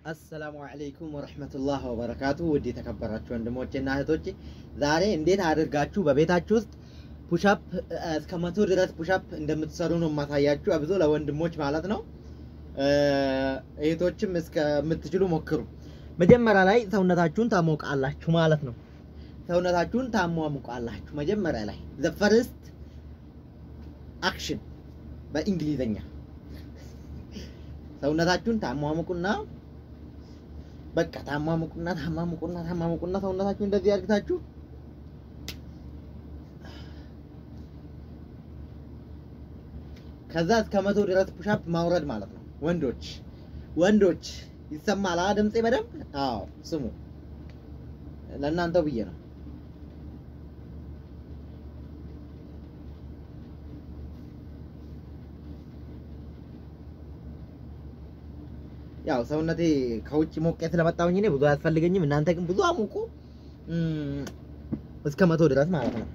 አሰላሙ አለይኩም ወረህመቱላህ ወበረካቱ። ውድ የተከበራችሁ ወንድሞቼ እና እህቶቼ ዛሬ እንዴት አድርጋችሁ በቤታችሁ ውስጥ ፑሻፕ እስከ መቶ ድረስ ፑሻፕ እንደምትሰሩ ነው የማሳያችሁ። አብዞ ለወንድሞች ማለት ነው። እህቶችም እስከምትችሉ ሞክሩ። መጀመሪያ ላይ ሰውነታችሁን ታሞቃላችሁ ማለት ነው። ሰውነታችሁን ታሟሙቃላችሁ መጀመሪያ ላይ ዘ ፈርስት አክሽን በእንግሊዘኛ ሰውነታችሁን ታሟሙቁና በቃ ታሟሙቁና ታሟሙቁና ታሟሙቁና ሰውነታችሁ እንደዚህ አድርጋችሁ ከዛ እስከ መቶ ድረስ ፑሻፕ ማውረድ ማለት ነው። ወንዶች ወንዶች ይሰማል ድምፄ በደንብ? አዎ ስሙ፣ ለእናንተው ብዬ ነው። ያው ሰውነቴ ከውጭ ሞቄ ስለመጣሁኝ እኔ ብዙ አያስፈልገኝም። እናንተ ግን ብዙ አሙቁ እስከ መቶ ድረስ ማለት ነው።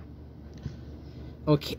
ኦኬ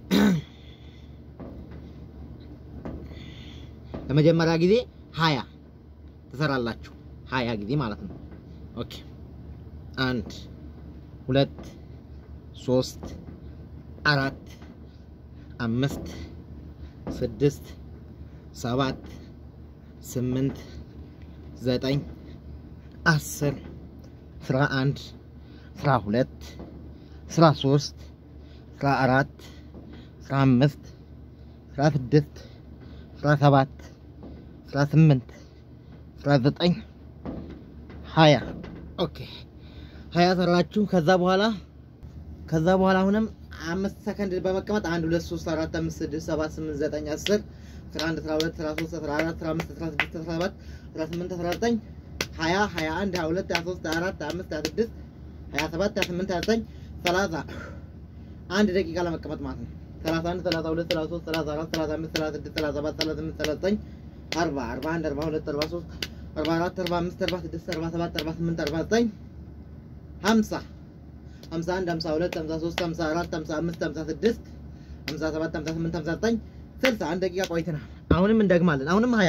ለመጀመሪያ ጊዜ ሀያ ትሰራላችሁ። ሀያ ጊዜ ማለት ነው። ኦኬ አንድ ሁለት ሶስት አራት አምስት ስድስት ሰባት ስምንት ዘጠኝ አስር አስራ አንድ አስራ ሁለት አስራ ሶስት አስራ አራት አስራ አምስት አስራ ስድስት አስራ ሰባት አስራ ስምንት አስራ ዘጠኝ ሀያ ኦኬ ሀያ ሰራችሁ። ከዛ በኋላ ከዛ በኋላ አሁንም አምስት ሰከንድ በመቀመጥ አንድ ሁለት ሶስት አራት አምስት ስድስት ሰባት ስምንት ዘጠኝ አስር አስራ አንድ አስራ ሁለት አስራ ሶስት አስራ አራት አስራ አምስት አስራ ስድስት አስራ ሰባት አስራ ስምንት አስራ ዘጠኝ ሀያ ሀያ አንድ ሀያ ሁለት ሀያ ሶስት ሀያ አራት ሀያ አምስት ሀያ ስድስት ሀያ ሰባት ሀያ ስምንት ሀያ ዘጠኝ ሰላሳ አንድ ደቂቃ ለመቀመጥ ማለት ነው። ሰላሳ አንድ ሰላሳ ሁለት ሰላሳ ሶስት ሰላሳ አራት ሰላሳ አምስት ሰላሳ ስድስት ሰላሳ ሰባት ሰላሳ ስምንት ሰላሳ ዘጠኝ አርባ አርባ አንድ አርባ ሁለት አርባ ሶስት አርባ አራት አርባ አምስት አርባ ስድስት አርባ ሰባት አርባ ስምንት አርባ ዘጠኝ ሀምሳ ሀምሳ አንድ ሀምሳ ሁለት ሀምሳ ሶስት ሀምሳ አራት ሀምሳ አምስት ሀምሳ ስድስት ሀምሳ ሰባት ሀምሳ ስምንት ሀምሳ ዘጠኝ ስልሳ አንድ ደቂቃ ቆይተናል። አሁንም እንደግማለን። አሁንም ሀያ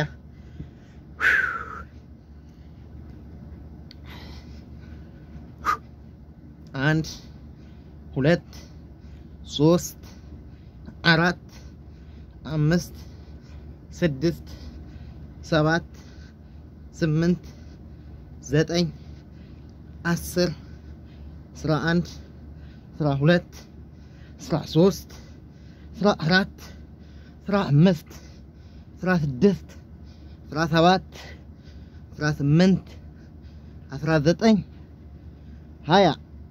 አንድ ሁለት ሶስት አራት አምስት ስድስት ሰባት ስምንት ዘጠኝ አስር አስራ አንድ አስራ ሁለት አስራ ሶስት አስራ አራት አስራ አምስት አስራ ስድስት አስራ ሰባት አስራ ስምንት አስራ ዘጠኝ ሀያ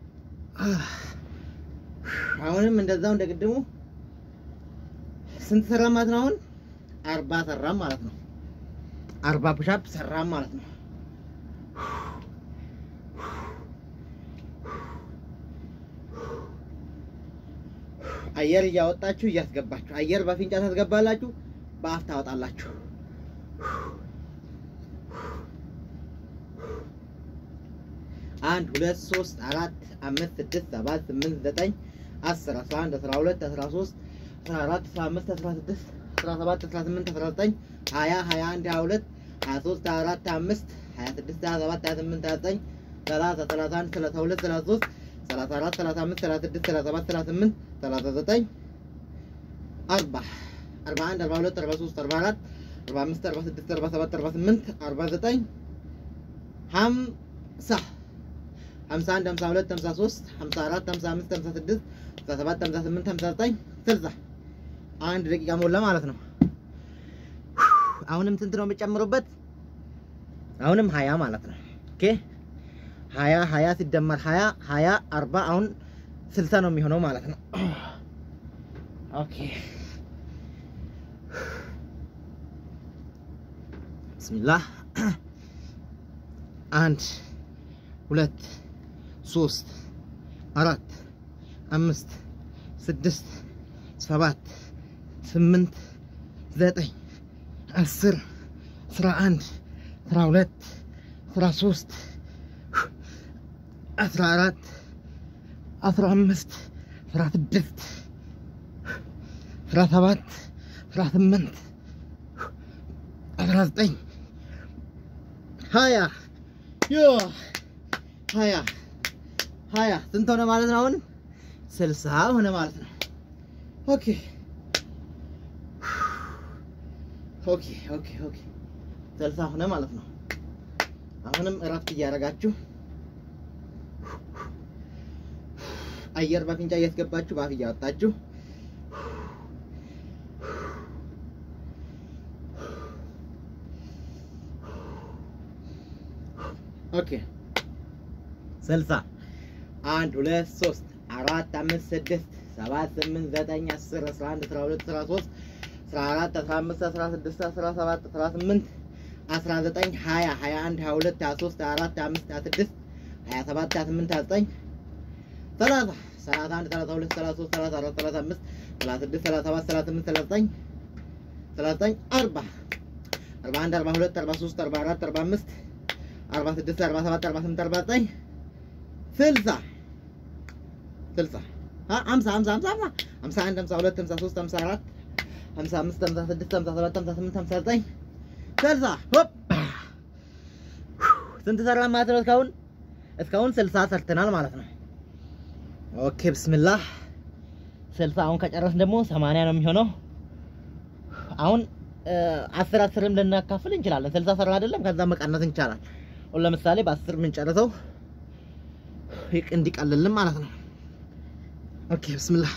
አሁንም እንደዛው እንደ ቅድሙ ስንት ሰራም ማለት ነው? አሁን አርባ ሰራም ማለት ነው። አርባ ፑሻፕ ሰራም ማለት ነው። አየር እያወጣችሁ እያስገባችሁ፣ አየር በአፍንጫ ታስገባላችሁ፣ በአፍ ታወጣላችሁ። አንድ ሁለት ሶስት አራት አምስት ስድስት ሰባት ስምንት ዘጠኝ አስር አስራ አንድ አስራ ሁለት አስራ ሶስት አስራ አራት አስራ አምስት አስራ ስድስት አስራ ሰባት አስራ ስምንት አስራ ዘጠኝ ሀያ ሀያ አንድ ሀያ ሁለት ሀያ ሶስት ሀያ አራት ሀያ አምስት ሀያ ስድስት ሀያ ሰባት ሀያ ስምንት ሀያ ዘጠኝ ሰላሳ ሰላሳ አንድ ሰላሳ ሁለት ሰላሳ ሶስት ሰላሳ አራት ሰላሳ አምስት ሰላሳ ስድስት ሰላሳ ሰባት ሰላሳ ስምንት ሰላሳ ዘጠኝ አርባ አርባ አንድ አርባ ሁለት አርባ ሶስት አርባ አራት አርባ አምስት አርባ ስድስት አርባ ሰባት አርባ ስምንት አርባ ዘጠኝ ሀምሳ ሀምሳ አንድ ሀምሳ ሁለት ሀምሳ ሶስት ሀምሳ አራት ሀምሳ አምስት ሀምሳ ስድስት ሀምሳ ሰባት ሀምሳ ስምንት ሀምሳ ዘጠኝ ስልሳ አንድ ደቂቃ ሞላ ማለት ነው። አሁንም ስንት ነው የምጨምሩበት? አሁንም ሀያ ማለት ነው። ኦኬ ሀያ ሀያ ሲደመር ሀያ ሀያ አርባ አሁን ስልሳ ነው የሚሆነው ማለት ነው። ኦኬ ብስሚላህ አንድ ሁለት ሶስት አራት አምስት ስድስት ሰባት ስምንት ዘጠኝ አስር አስራ አንድ አስራ ሁለት አስራ ሶስት አስራ አራት አስራ አምስት አስራ ስድስት አስራ ሰባት አስራ ስምንት አስራ ዘጠኝ ሀያ ዮ ሀያ ሀያ ስንት ሆነ ማለት ነው? አሁን ስልሳ ሆነ ማለት ነው። ኦኬ ኦኬ ኦኬ ኦኬ ስልሳ ሆነ ማለት ነው። አሁንም እረፍት እያደረጋችሁ አየር በአፍንጫ እያስገባችሁ በአፍ እያወጣችሁ ኦኬ ስልሳ አንድ ሁለት ሶስት አራት አምስት ስድስት ሰባት ስምንት ዘጠኝ አስር አስራ አንድ አስራ ሁለት አስራ ሶስት አስራ አራት አስራ አምስት አስራ ስድስት አስራ ሰባት አስራ ስምንት አስራ ዘጠኝ ሀያ ሀያ አንድ ሀያ ሁለት ሀያ ሶስት ሀያ አራት ሀያ አምስት ሀያ ስድስት ሀያ ሰባት ሀያ ስምንት ሀያ ዘጠኝ ሰላሳ ሰላሳ አንድ ሰላሳ ሁለት ሰላሳ ሶስት ሰላሳ አራት ሰላሳ አምስት ሰላሳ ስድስት ሰላሳ ሰባት ሰላሳ ስምንት ሰላሳ ዘጠኝ ሰላሳ ዘጠኝ አርባ አርባ አንድ አርባ ሁለት አርባ ሶስት አርባ አራት አርባ አምስት አርባ ስድስት አርባ ሰባት አርባ ስምንት አርባ ዘጠኝ ስልሳ ስልሳ ሀምሳ ሀምሳ ሀምሳ ሀምሳ ሀምሳ አንድ ሀምሳ ሁለት ሀምሳ ሶስት ሀምሳ አራት ሀምሳ አምስት ሀምሳ ስድስት ሀምሳ ሰባት ሀምሳ ስምንት ሀምሳ ዘጠኝ ስልሳ ሆፕ ስንት ሰራን ማለት ነው? እስካሁን እስካሁን ስልሳ ሰርተናል ማለት ነው። ኦኬ ብስምላህ ስልሳ አሁን ከጨረስን ደግሞ ሰማንያ ነው የሚሆነው። አሁን አስር አስርም ልናካፍል እንችላለን። ስልሳ ሰራ አይደለም ከዛ መቀነስ እንቻላል። አሁን ለምሳሌ በአስር የምንጨርሰው ይቅ እንዲቀልልን ማለት ነው። ኦኬ ብስምላህ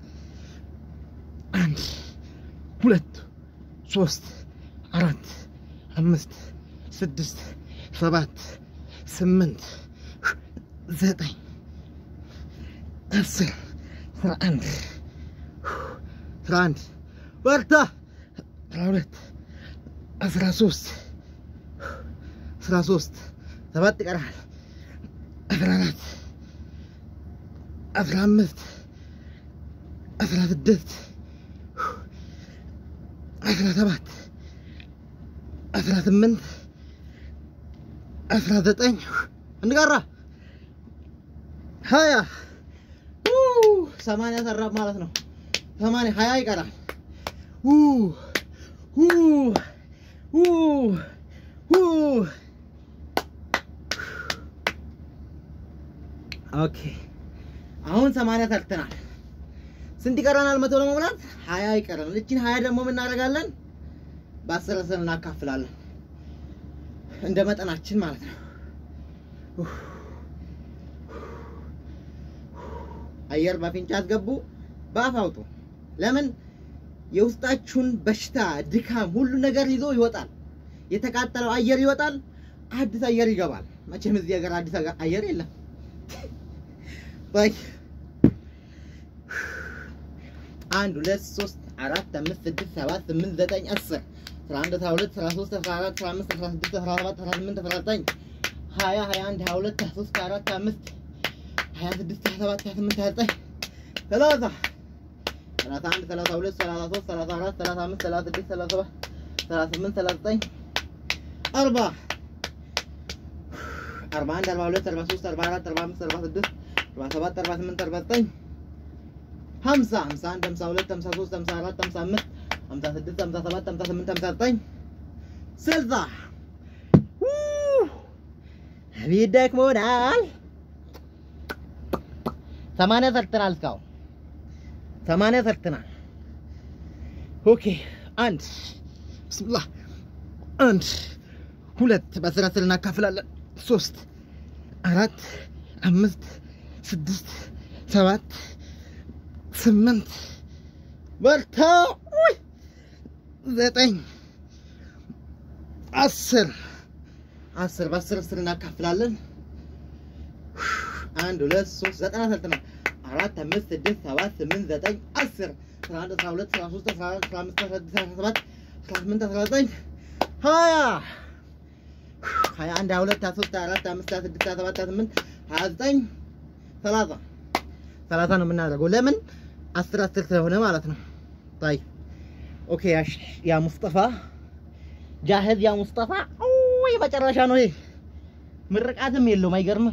አንድ ሁለት ሶስት አራት አምስት ስድስት ሰባት ስምንት ዘጠኝ አስር አስራ አንድ አስራ አንድ በርታ አስራ ሁለት አስራ ሶስት አስራ ሶስት ሰባት ይቀራል አስራ አራት አስራ አምስት አስራ ስድስት አስራ ሰባት አስራ ስምንት አስራ ዘጠኝ አንድ ቀራ ሀያ ሰማንያ ሰራ ማለት ነው። ሰማንያ ሀያ ይቀራል። ኦኬ አሁን ሰማንያ ሰርተናል። ስንት ይቀረናል? መቶ ለመሙላት ሀያ ይቀረናል። እችን ሀያ ደግሞ የምናደርጋለን በአስር አስር እናካፍላለን እንደ መጠናችን ማለት ነው። አየር በአፍንጫ አስገቡ፣ በአፍ አውጡ። ለምን የውስጣችሁን በሽታ፣ ድካም፣ ሁሉ ነገር ይዞ ይወጣል። የተቃጠለው አየር ይወጣል፣ አዲስ አየር ይገባል። መቼም እዚህ ሀገር አዲስ አየር የለም። አንድ ሁለት ሶስት አራት አምስት ስድስት ሰባት ስምንት ዘጠኝ አስር አስራ አንድ አስራ ሁለት አስራ ሶስት አስራ አራት አስራ አምስት አስራ ስድስት አስራ ሰባት አስራ ስምንት አስራ ዘጠኝ ሀያ ሀያ አንድ ሀያ ሁለት ሀያ ሶስት ሀያ አራት ሀያ አምስት ሀያ ስድስት ሀያ ሰባት ሀያ ስምንት ሀያ ዘጠኝ ሰላሳ ሰላሳ አንድ ሰላሳ ሁለት ሰላሳ ሶስት ሰላሳ አራት ሰላሳ አምስት ሰላሳ ስድስት ሰላሳ ሰባት ሰላሳ ስምንት ሰላሳ ዘጠኝ አርባ አርባ አንድ አርባ ሁለት አርባ ሶስት አርባ አራት አርባ አምስት አርባ ስድስት አርባ ሰባት አርባ ስምንት አርባ ዘጠኝ ሀምሳ ሀምሳ አንድ ሀምሳ ሁለት ሀምሳ ሶስት ሀምሳ አራት ሀምሳ አምስት ሀምሳ ስድስት ሀምሳ ሰባት ሀምሳ ስምንት ሀምሳ ዘጠኝ ስልሳ አቤት ደክሞናል። ሰማንያ ሰርተናል። እስካሁን ሰማንያ ሰርተናል። ኦኬ አንድ ብስምላህ አንድ ሁለት በአስር አስር እናካፍላለን። ሶስት አራት አምስት ስድስት ሰባት ስምንት በርታ ዘጠኝ አስር አስር በአስር አስር እናካፍላለን። አንድ ሁለት ሶስት ዘጠና ሰርተናል። አራት አምስት ስድስት ሰባት ስምንት ዘጠኝ አስር አስራ አንድ አስራ ሁለት አስራ ሶስት አስራ አራት አስራ አምስት አስራ ስድስት አስራ ሰባት አስራ ስምንት አስራ ዘጠኝ ሀያ ሀያ አንድ ሀያ ሁለት ሀያ ሶስት ሀያ አራት ሀያ አምስት ሀያ ስድስት ሀያ ሰባት ሀያ ስምንት ሀያ ዘጠኝ ሰላሳ ሰላሳ ነው የምናደርገው። ለምን አስር አስር ስለሆነ ማለት ነው። ታይ ኦኬ። ያ ሙስጠፋ ጃህዝ ያ ሙስጠፋ ወይ መጨረሻ ነው ይሄ። ምርቃትም የለውም። አይገርምም?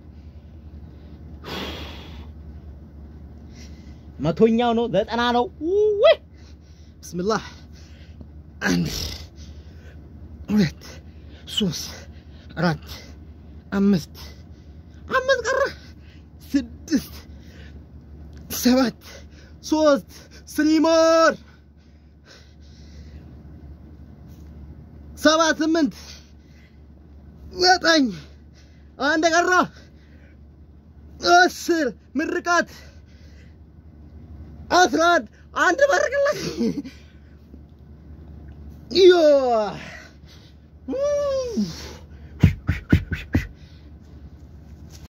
መቶኛው ነው ዘጠና ነው። ወይ ብስምላህ አንድ ሁለት ሶስት አራት አምስት አምስት ቀረ ስድስት ሰባት ሶስት ስሪ ሞር ሰባት ስምንት ዘጠኝ አንድ ቀረ አስር ምርቃት አስራ አንድ አንድ መርቅለት ዮ